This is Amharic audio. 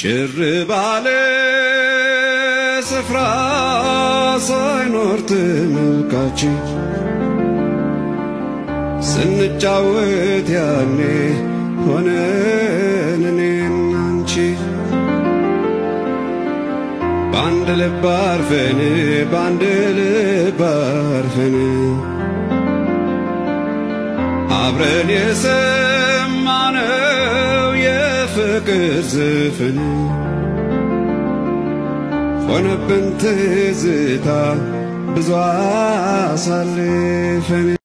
ጭር ባለ ስፍራ ሳይኖር ተመልካች ስንጫወት ያኔ ሆነን እኔና አንቺ በአንድ ልብ አርፈን በአንድ ልብ አርፈን አብረን የሰማነው የፍቅር ዘፈን ሆነብን ትዝታ ብዙ አሳልፈን